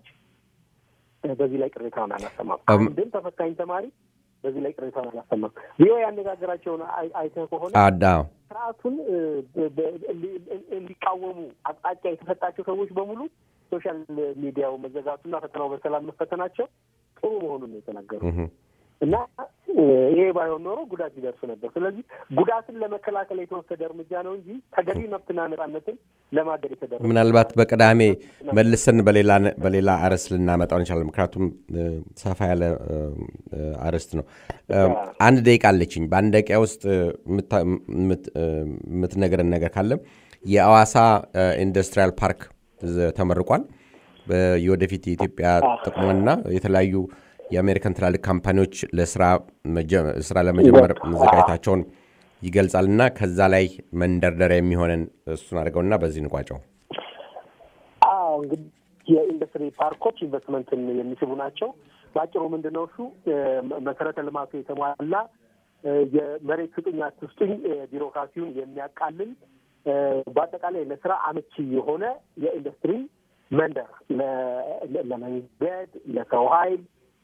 እ፣ በዚህ ላይ ቅሬታውን አላሰማም። አም- አንድም ተፈታኝ ተማሪ በዚህ ላይ ቅሬታውን አላሰማም። ቪኦኤ ያነጋገራቸውን አይ- አይተህ ከሆነ አዳ ስርዓቱን እ፣ በ- በ- እንዲ- እንዲቃወሙ አቅጣጫ የተሰጣቸው ሰዎች በሙሉ ሶሻል ሚዲያው መዘጋቱና ፈተናው በሰላም መፈተናቸው ጥሩ መሆኑን ነው የተናገሩ እህ፣ እና እ፣ ይሄ ባይሆን ኖሮ ጉዳት ይደርሱ ነበር። ስለዚህ ጉዳትን ለመከላከል የተወሰደ እርምጃ ነው እንጂ ተገቢ መብትና ነጻነትን ለማገድ የተደረገ ምናልባት በቅዳሜ መልሰን በሌላ በሌላ አርዕስት ልናመጣው እንችላለን። ምክንያቱም እ፣ ሰፋ ያለ እ፣ እ፣ አርዕስት ነው። እ፣ አንድ ደቂቃ አለችኝ። በአንድ ደቂቃ ውስጥ እ፣ የምታ- የምት- እ፣ የምትነግረን ነገር ካለ የአዋሳ እ፣ ኢንዱስትሪያል ፓርክ ዝ- ተመርቋል። በ- የወደፊት የኢትዮጵያ ጥቅምና የተለያዩ የአሜሪካን ትላልቅ ካምፓኒዎች ለስራ መጀ- ስራ ለመጀመር መዘጋጀታቸውን ይገልጻል እና ከዛ ላይ መንደርደሪያ የሚሆነን እሱን አድርገውና በዚህ እንቋጨው። አዎ እንግዲህ የኢንዱስትሪ ፓርኮች ኢንቨስትመንትን የሚስቡ ናቸው። በአጭሩ ምንድን ነው እሱ እ፣ መሰረተ ልማቱ የተሟላ እ፣ የመሬት ስጡኝ አትስጡኝ እ፣ ቢሮክራሲውን የሚያቃልል እ፣ በአጠቃላይ ለስራ አመቺ የሆነ የኢንዱስትሪ መንደር ለ- ለ- ለመንገድ፣ ለሰው ኃይል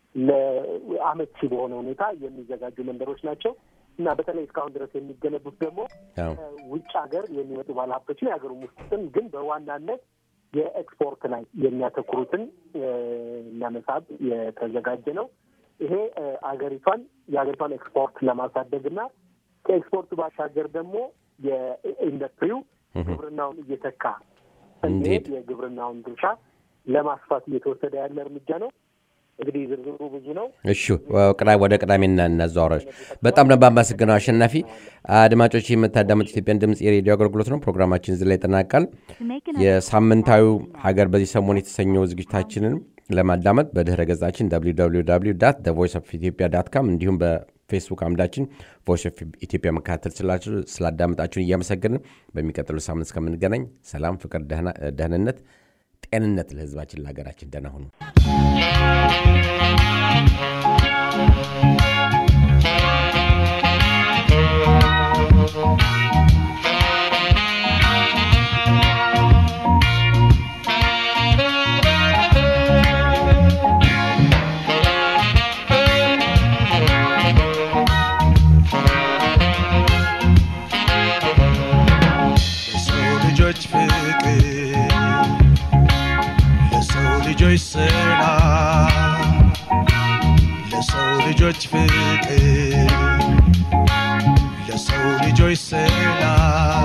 ለአመቺ በሆነ ሁኔታ የሚዘጋጁ መንደሮች ናቸው እና በተለይ እስካሁን ድረስ የሚገነቡት ደግሞ አዎ። ውጭ ሀገር የሚመጡ ባለሀብቶችን የሀገሩ ውስጥም ግን በዋናነት የኤክስፖርት ላይ የሚያተኩሩትን እ፣ ለመሳብ የተዘጋጀ ነው። ይሄ እ፣ አገሪቷን የሀገሪቷን ኤክስፖርት ለማሳደግ እና ከኤክስፖርቱ ባሻገር ደግሞ የኢንዱስትሪው ግብርናውን እየተካ እንዲሄድ የግብርናውን ድርሻ ለማስፋት እየተወሰደ ያለ እርምጃ ነው። እንግዲህ ዝርዝሩ ብዙ ነው። እሺ ቅዳ- ወደ ቅዳሜና እናዘዋወራች። በጣም ነው የማመሰግነው አሸናፊ። አድማጮች የምታዳምጡ ኢትዮጵያን ድምፅ የሬዲዮ አገልግሎት ነው። ፕሮግራማችን እዚህ ላይ ይጠናቃል። የሳምንታዊ ሀገር በዚህ ሰሞን የተሰኘው ዝግጅታችንን ለማዳመጥ በድህረ ገጻችን ቮይስ ኦፍ ኢትዮጵያ ዳት ካም እንዲሁም በፌስቡክ አምዳችን ቮይስ ኦፍ ኢትዮጵያ መከታተል ስላችሁ ስላዳመጣችሁን እያመሰገንን በሚቀጥሉ ሳምንት እስከምንገናኝ ሰላም፣ ፍቅር፣ ደህና- ደህንነት፣ ጤንነት ለህዝባችን ለሀገራችን ደህና ሁኑ። ለሰው ልጆች ፍቅር ለሰው ልጆች ሰላም ለሰው ልጆች ፍቅር ለሰው ልጆች ሰላም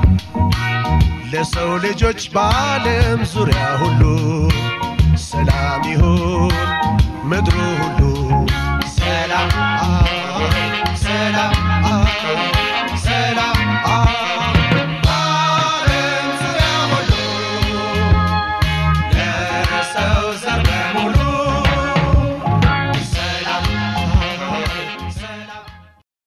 ለሰው ልጆች በዓለም ዙሪያ ሁሉ ሰላም ይሁን ምድሩ ሁሉ